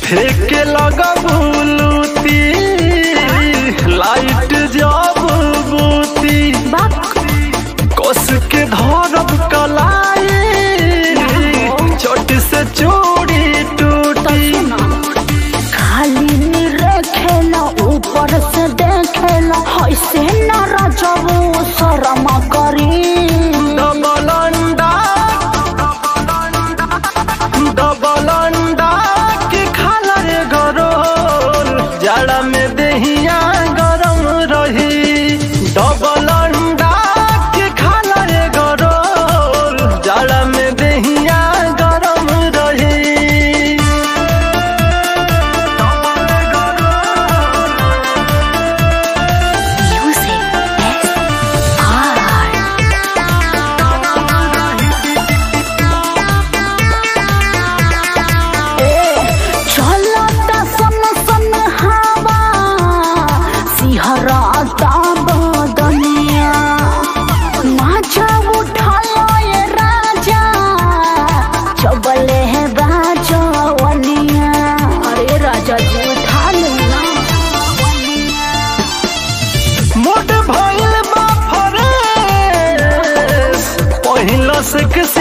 फेंके लगबुलूती लाइट जब बूती कस के धरब कलाई चोट से चूड़ी टूटी खाली नी रखेला ऊपर से देखेला ऐसे न रजबू शर्म करी डबल अंडा डबल अंडा के खाला रे गरोल जाड़ा में देहिया गरम रही डबल अंडा के खाला रे गरोल जाड़ा में देहिया गरम रही चलता सन सन हवा सिहरता बदनिया माझा उठालो ये राजा चबले है बाजवनिया अरे राजा जी उठा लो ना मोट भइल बा फरेस पहिला से किस